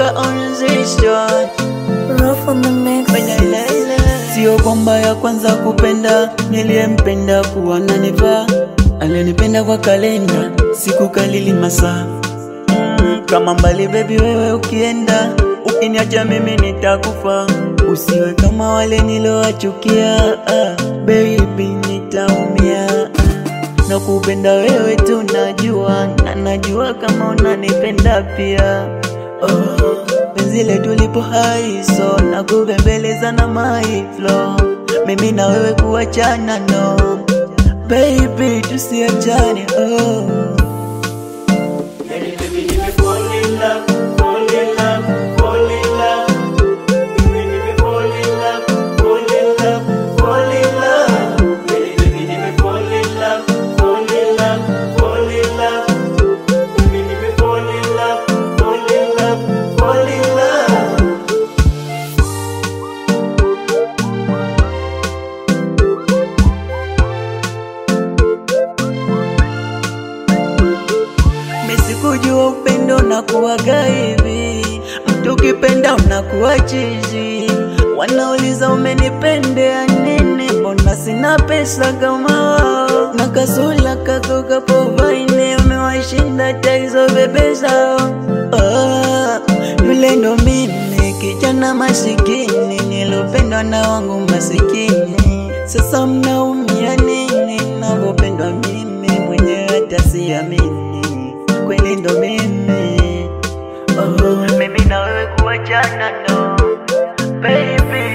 we're on this one. Rough on the mix. Sio kwamba ya kwanza kupenda, niliyempenda kuwa nanivaa, alinipenda kwa kalenda, siku kalili masaa mm, kama mbali baby, wewe ukienda, ukiniacha mimi nitakufa, usiwe kama wale nilowachukia, ah, baby nitaumia na kupenda wewe tu najua, na najua kama unanipenda pia oh, penzi letu lipo hai so na kubembeleza na my flow, mimi na wewe kuachana no baby, tusiachane oh. Yani baby, nime fall in love, fall in love, fall in love. Baby, nime fall in love, fall in love, fall in love. Yani baby, nime fall in love, fall in love, fall in love. Baby, nime fall in love, fall in love, fall in love. Mesikujua upendo unakuwaga hivi, mtu ukipenda unakuwa chizi. Wanauliza umenipendea nini, mbona sina pesa kama wao? Na kasula kako kapovaine, umewashinda hata hizo bebe zao. Ah, yule ndo mimi kijana masikini, nilopendwa na wangu masikini. Sasa mnaumia nini navyopendwa mimi mwenyewe hata siamini kweli ndo mimi oh, mimi na wewe kuachana no baby